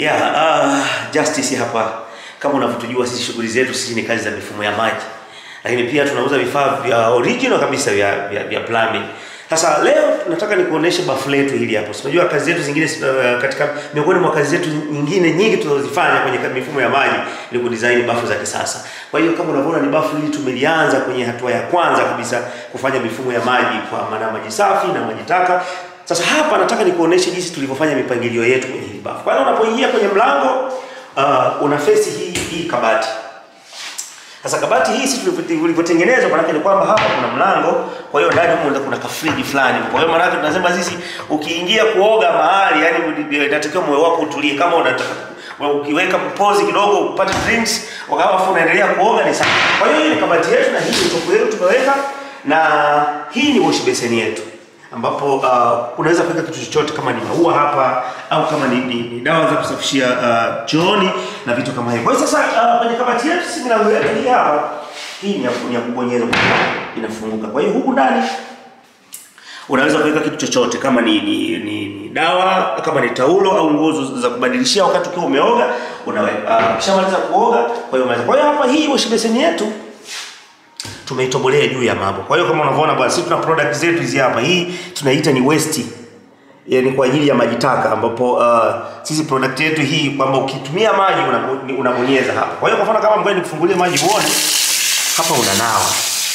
Yeah, uh, Justice hapa. Kama unavyotujua sisi shughuli zetu sisi ni kazi za mifumo ya maji. Lakini pia tunauza vifaa vya original kabisa vya vya, vya plumbing. Sasa leo nataka nikuoneshe bafu letu hili hapo. Si Unajua kazi zetu zingine uh, katika miongoni mwa kazi zetu nyingine nyingi tunazozifanya kwenye mifumo ya maji ni kudesign bafu za kisasa. Kwa hiyo kama unavyoona ni bafu hili tumelianza kwenye hatua ya kwanza kabisa kufanya mifumo ya maji kwa maana maji safi na maji taka. Sasa hapa nataka nikuoneshe jinsi tulivyofanya mipangilio yetu kwenye hili bafu. Kwa hiyo unapoingia kwenye mlango uh, una face hii hii kabati. Sasa kabati hii sisi tulivyotengenezwa maana ni kwamba hapa kuna mlango, kwa hiyo ndani huko kuna kafriji fulani. Kwa hiyo maana tunasema sisi ukiingia kuoga mahali, yani inatakiwa moyo wako utulie kama unataka ukiweka pozi kidogo upate drinks wakati unaendelea kuoga ni sawa. Kwa hiyo hii ni kabati yetu na hii ni topu yetu tumeweka na hii ni wash basin yetu ambapo uh, unaweza kuweka kitu chochote kama ni maua hapa au kama ni, ni, ni dawa za kusafishia uh, chooni na vitu kama hivyo. Kwa hiyo sasa uh, kwenye kabati yetu si milango yetu hii hapa, hii ni ya, ni ya kubonyeza inafunguka. Kwa hiyo huku ndani unaweza kuweka kitu chochote kama ni, ni, ni, ni dawa kama ni taulo au nguo za kubadilishia wakati ukiwa umeoga unaweka. Uh, kishamaliza kuoga, kwa hiyo unaweza. Kwa hiyo hapa hii wash basin yetu tumeitobolea juu ya mambo. Kwa hiyo kama unavyoona bwana, sisi tuna product zetu hizi hapa. Hii tunaita ni waste. Yaani kwa ajili ya maji taka ambapo uh, sisi product yetu hii kwamba ukitumia maji unabonyeza hapa. Kwa hiyo kwa mfano kama ngoja nikufungulie maji uone hapa unanawa.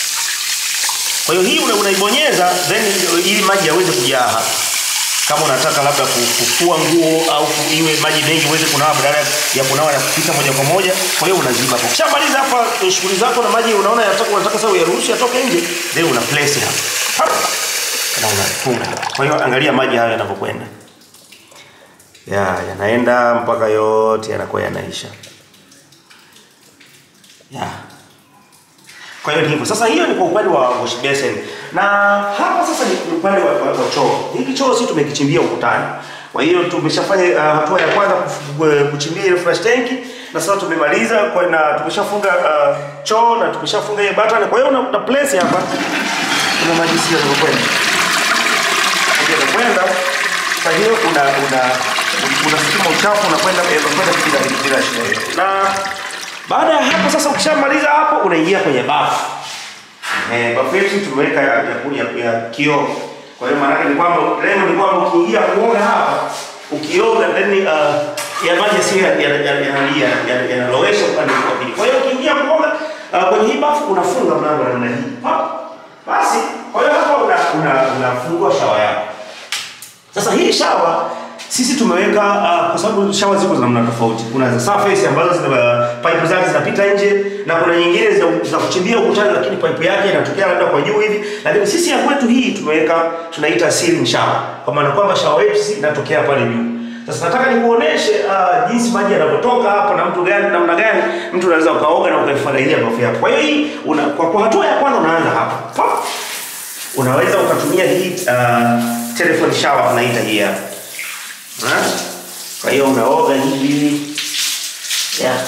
Kwa hiyo hii unaibonyeza then ili maji yaweze kujaa hapa. Kama unataka labda kufua nguo au iwe maji mengi uweze kunawa badala ya kunawa ya kupita moja kwa moja. Kwa hiyo unaziba hapo. Ukishamaliza hapa shughuli zako na maji unaona yanataka unataka sasa uyaruhusu yatoke nje, then una place hapa. Na unafunga. Kwa hiyo angalia maji hayo yanavyokwenda. Ya, yanaenda mpaka yote yanakuwa yanaisha. Ya. Kwa hiyo ni hivyo. Sasa hiyo ni kwa upande wa wash basin. Na hapa sasa ni upande wa, wa, wa choo. Hiki choo sisi tumekichimbia ukutani. Kwa hiyo tumeshafanya uh, hatua ya kwanza kuchimbia ile flash tank na sasa tumemaliza kwa na tumeshafunga uh, choo na tumeshafunga ile button. Kwa hiyo una, una place hapa. Kuna maji sio yanakwenda. Maji yanakwenda. Kwa hiyo una una unasukuma uchafu unakwenda unakwenda bila bila shida. Na baada ya hapo sasa ukishamaliza hapo unaingia kwenye bafu. Eh, bafu yetu tumeweka ya, ya, ya kioo. Kwa hiyo maana ni kwamba lengo ni kwamba ukiingia kuoga hapa, ukioga then uh, ya maji sio yanalia yanalowesha upande wa pili. Kwa hiyo ukiingia kuoga uh, kwenye hii bafu unafunga mlango wa namna hii. Basi, kwa hiyo hapa una una unafungua shawa yako. Sasa hii shawa sisi tumeweka uh, kwa sababu shawa ziko za namna tofauti. Kuna za surface ambazo zina pipe zake zinapita nje na kuna nyingine za, za kuchimbia ukutani, lakini pipe yake inatokea labda kwa juu hivi. Lakini sisi ya kwetu hii tumeweka tunaita ceiling shower, kwa maana kwamba shawa yetu sisi inatokea pale juu. Sasa nataka nikuoneshe uh, jinsi maji yanavyotoka hapa na mtu gani namna gani mtu unaweza ukaoga na ukaifurahia bafu yako. Kwa hiyo hii una, kwa, kwa hatua ya kwanza unaanza hapa. Pop. Unaweza ukatumia hii uh, telephone shower tunaita hii hapa. Ha? Kwa hiyo unaoga hivi. Yeah.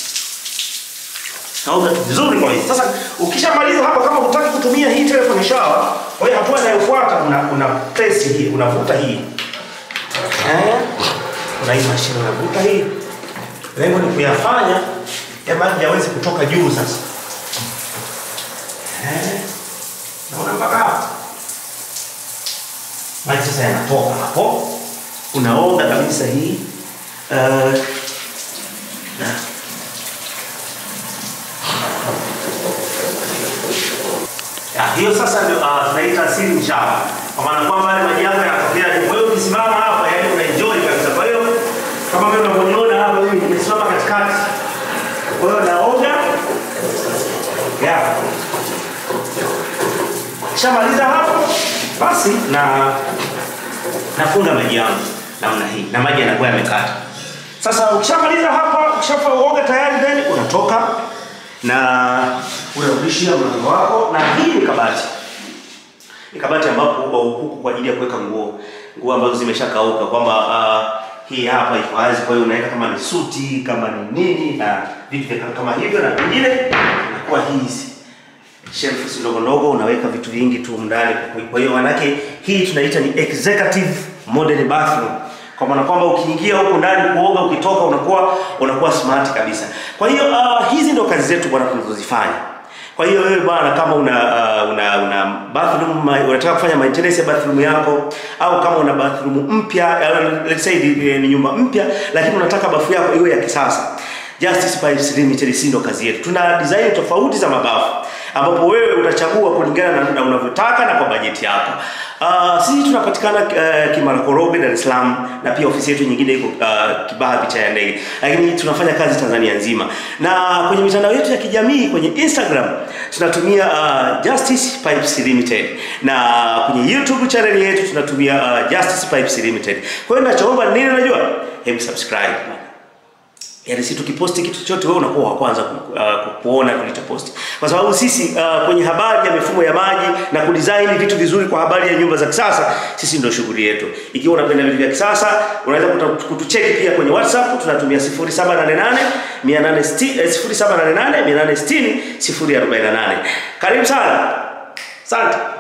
Naoga vizuri kwa hiyo. Sasa ukishamaliza hapa kama hutaki kutumia hii telephone shower, kwa hiyo hatua inayofuata una una press hii, unavuta hii. Eh? Una hii mashine unavuta hii. Lengo ni kuyafanya ya maji yaweze kutoka juu sasa. Eh? Naona mpaka hapa. Maji sasa yanatoka hapo unaoga kabisa hii uh, ya, hiyo sasa ndio uh, tunaita ceiling shower, kwa maana kwamba yale maji yako yanatokea juu. Kwa hiyo ukisimama hapa, yani una enjoy kabisa. Kwa hiyo kama mimi unavyoniona hapa, mimi nimesimama katikati, kwa hiyo naoga ya kishamaliza hapo, basi na nafunga maji yangu namna hii na maji yanakuwa yamekata. Sasa ukishamaliza hapa, ukishaoga tayari, then unatoka na unarudishia mlango wako, na hii ni kabati. Ni kabati ambapo huku kwa ajili ya kuweka nguo, nguo ambazo zimeshakauka, kwamba uh, hii hapa iko wazi, kwa hiyo unaweka kama ni suti, kama ni nini na vitu vya kama hivyo, na vingine inakuwa hizi shelves ndogo ndogo, unaweka vitu vingi tu ndani. Kwa hiyo manake hii tunaita ni executive modern bathroom. kwa maana kwamba ukiingia huko ndani kuoga, ukitoka unakuwa unakuwa smart kabisa. Kwa hiyo uh, hizi ndio kazi zetu bwana tunazozifanya. Kwa hiyo wewe bwana, kama una uh, una una bathroom unataka kufanya maintenance ya bathroom yako, au kama una bathroom mpya, uh, let's say ni, ni nyumba mpya, lakini unataka bafu yako iwe ya kisasa, Justice Pipes Limited, si ndo kazi yetu. Tuna design tofauti za mabafu ambapo wewe utachagua kulingana na, na unavyotaka na kwa bajeti yako. Uh, sisi tunapatikana uh, Kimara Koroge, Dar es Salaam na pia ofisi yetu nyingine iko uh, Kibaha picha ya ndege, lakini tunafanya kazi Tanzania nzima, na kwenye mitandao yetu ya kijamii kwenye Instagram tunatumia uh, Justice Pipes Limited na kwenye YouTube channel yetu tunatumia uh, Justice Pipes Limited. Kwa hiyo ninachoomba nini, unajua, hebu subscribe Yaani si tukiposti kitu chochote wewe unakuwa wa kwanza ku, uh, kuona tulichoposti. Kwa sababu sisi uh, kwenye habari ya mifumo ya maji na kudesign vitu vizuri kwa habari ya nyumba za kisasa, sisi ndio shughuli yetu. Ikiwa unapenda vitu vya kisasa, unaweza kutucheki pia kwenye WhatsApp, tunatumia 0788 860 0788 860 048. Karibu sana. Asante.